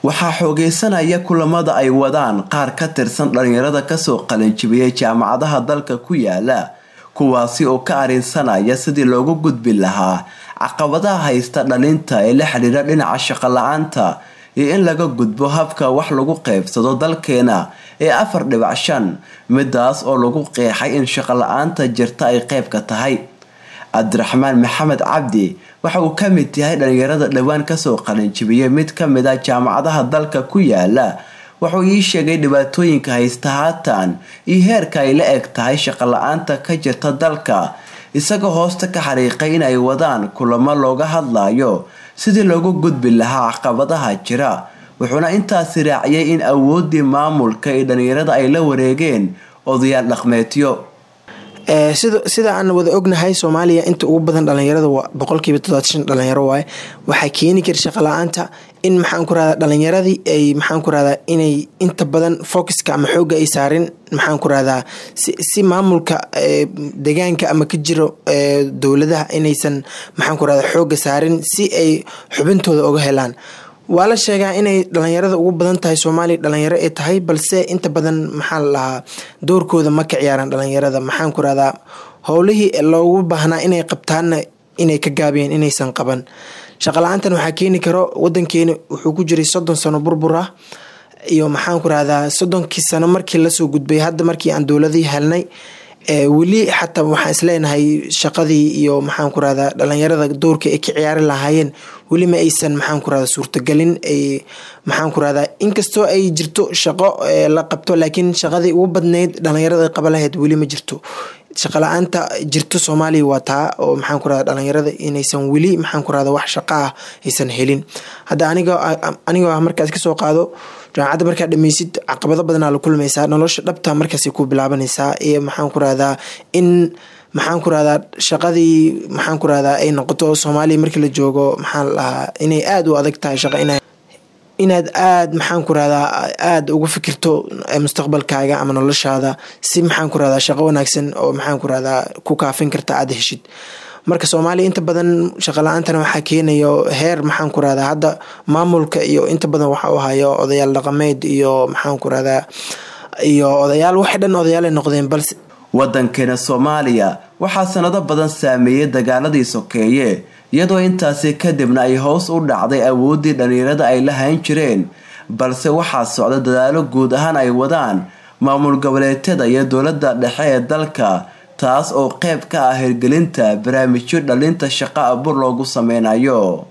waxaa xoogeysanaya kulamada ay wadaan qaar ka tirsan dhalinyarada kasoo qalinjibiyay jaamacadaha dalka ku yaala kuwaasi oo ka arinsanaya sidii loogu gudbi lahaa caqabadaha haysta dhalinta ee la xidhiira dhinaca shaqo la-aanta iyo in laga gudbo habka wax lagu qeybsado dalkeena ee afar dhibac shan midaas oo lagu qeexay in shaqo la-aanta jirta ay qeyb ka tahay cabdiraxmaan maxamed cabdi waxa uu ka mid yahay dhalinyarada dhowaan kasoo qalinjibiyay mid ka mid a jaamacadaha dalka ku yaala wuxuu ii sheegay dhibaatooyinka haysta haatan iyo heerka ay la eg tahay shaqo la-aanta ka jirta dalka isagoo hoosta ka xariiqay in ay wadaan kulamo looga hadlayo sidii loogu gudbi lahaa caqabadaha jira wuxuuna intaasi raaciyay in awoodii maamulka ee dhalinyarada ay la wareegeen odayaal dhaqmeedyo sida aan wada ognahay soomaaliya inta ugu badan dhalinyarada boqolkiiba todobaatan dhalinyaro waaye waxaa keeni kara shaqa la-aanta in maxaan ku rahdaa dhalinyaradii ay maxaan ku rahdaa inay inta badan focuska ama xooga ay saarin maxaan ku rahdaa si maamulka deegaanka ama ka jiro dowladaha inaysan maxaan ku rahdaa xooga saarin si ay xubintooda uga helaan waa la sheegaa inay dhalinyarada ugu badan tahay soomaaliya dhalinyaro ay tahay balse inta badan maxaa la lahaa doorkooda ma ka ciyaaraan dhalinyarada maxaan ku rahdaa howlihii loogu baahnaa inay qabtaanna inay ka gaabiyeen inaysan qaban shaqala-aantan waxaa keeni karo wadankeeni wuxuu ku jiray soddon sano burbur ah iyo maxaan ku rahdaa soddonkii sano markii lasoo gudbay hadda markii aan dowladii helnay weli xataa waxaan isleenahay shaqadii iyo maxaan ku rahdaa dhalinyarada doorka ay ka ciyaari lahaayeen weli ma aysan maxaan ku rahdaa suurtagelin ay maxaan ku rahdaa inkastoo ay jirto shaqo la qabto laakiin shaqadii ugu badnayd dhalinyarada qaba lahayd weli ma jirto shaqa la-aanta jirto soomaaliya waa taa oo maxaan ku rahdaa dhalinyarada inaysan weli maxaan ku rahdaa wax shaqo ah aysan helin hadda aniga anigoo ah markaas kasoo qaado jaamacadda markaa dhameysid caqabado badanaa la kulmaysaa nolosha dhabta markaasay ku bilaabanaysaa iyo maxaan ku rahdaa in maxaan ku rahdaa shaqadii maxaan ku rahdaa ay noqoto soomaaliya markii la joogo maxaa lahaa inay aada u adag tahay shaqa ina inaad aada maxaan ku rahdaa aada uga fikirto mustaqbalkaaga ama noloshaada si maxaan ku rahdaa shaqo wanaagsan oo maxaan ku rahdaa ku kaafin karta aada heshid marka soomaaliya inta badan shaqa la-aantana waxaa keenayo heer maxaan ku rahdaa hadda maamulka iyo inta badan waxa u hayo odayaal dhaqameed iyo maxaan ku rahdaa iyo odayaal waxay dhan odayaalay noqdeen balse wadankeena soomaaliya waxaa sanado badan saameeyey dagaaladii sokeeye iyadoo intaasi kadibna ay hoos u dhacday awooddii dhalinyarada ay la hayn jireen balse waxaa socda dadaalo guud ahaan ay wadaan maamul goboleedyada iyo dowladda dhexe ee dalka taas oo qeyb ka ah hirgelinta barnaamijyo dhalinta shaqo abur loogu sameynayo